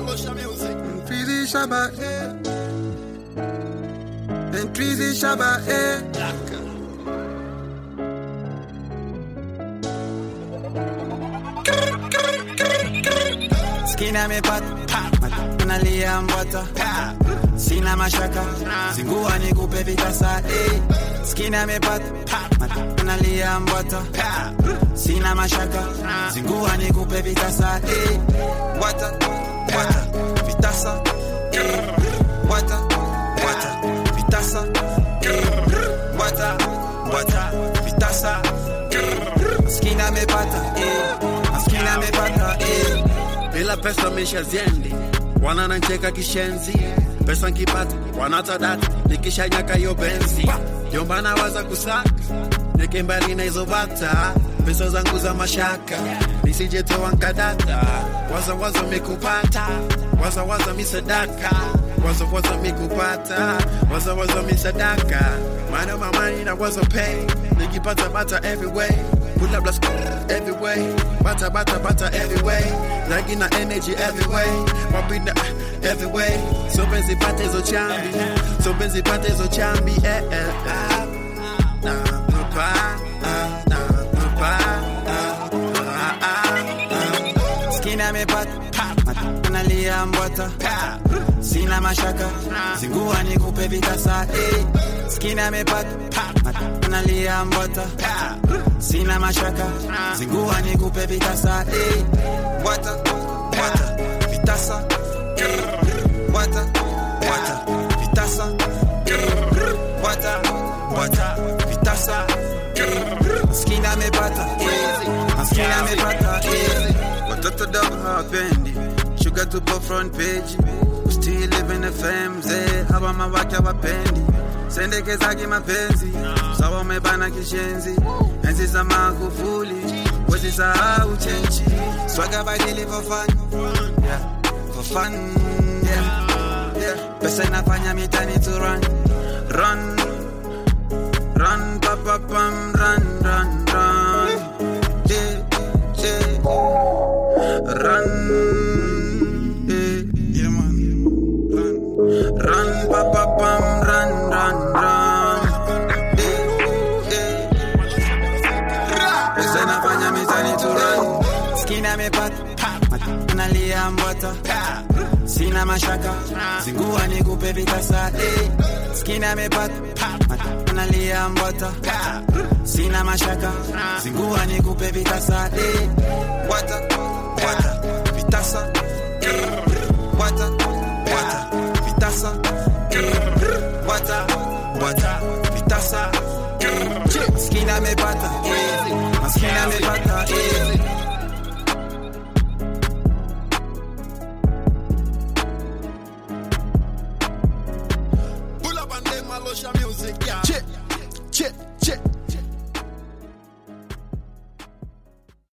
Ntwizi shaba eh. Ntwizi shaba eh. Skina amepata nalia mbwata sina mashaka zingua nikupe vitasa eh. Skina amepata nalia mbwata sina mashaka zingua nikupe vitasa eh. Mbwata mbwata vitasa eh. Mbwata mbwata vitasa eh. Mbwata mbwata vitasa eh. Skina amepata eh. Skina amepata eh. bila pesa misha ziendi wananancheka kishenzi pesa nkipata wanatadata nikishanyaka hiyo benzi jombana waza kusaka neke mbali na hizo bata pesa zangu za mashaka nisijetoa nkadata waza waza mikupata waza waza misadaka waza waza mikupata waza waza misadaka mana mamani na waza pay nikipata bata everywhere Pull up, let's go everywhere. Bata, bata, bata everywhere. Like in the energy everywhere. Wapinda everywhere. So busy pate zo chambi. So busy pate zo chambi. Eh, eh, eh. Na, papa. ah, Na, papa. ah, ah, ah, ah. Skina amepata nalia mbwata sina mashaka zingua nikupe vitasa eh. Skina amepata nalia mbwata sina mashaka zingua nikupe vitasa eh. Mbwata mbwata vitasa eh. Mbwata mbwata vitasa eh. Mbwata mbwata vitasa eh. Skina amepata eh. Skina amepata eh. Watoto dogo hawapendi shuga tupo front page still living FM mzee hawa mawake hawapendi sendekezake mapenzi sawa umebana kishenzi enzi za Magufuli wezi sahau chenchi swaga badili for fun yeah. for fun yeah. Yeah. pesa inafanya mitani to run run run pa pa pam run run run yeah, yeah. run yeah. yeah man run run pa pa pam run run run yeah, yeah. pesa inafanya mitani to run skina amepata nalia mbwata sina mashaka zingua nikupe vitasa eh. skina amepata nalia mbwata sina mashaka zingua nikupe vitasa eh. Mbwata mbwata vitasa eh. Mbwata mbwata vitasa eh. Mbwata mbwata vitasa eh. skina amepata eh. skina amepata eh. Pull up and them Malosha music, yeah. Chip, chip.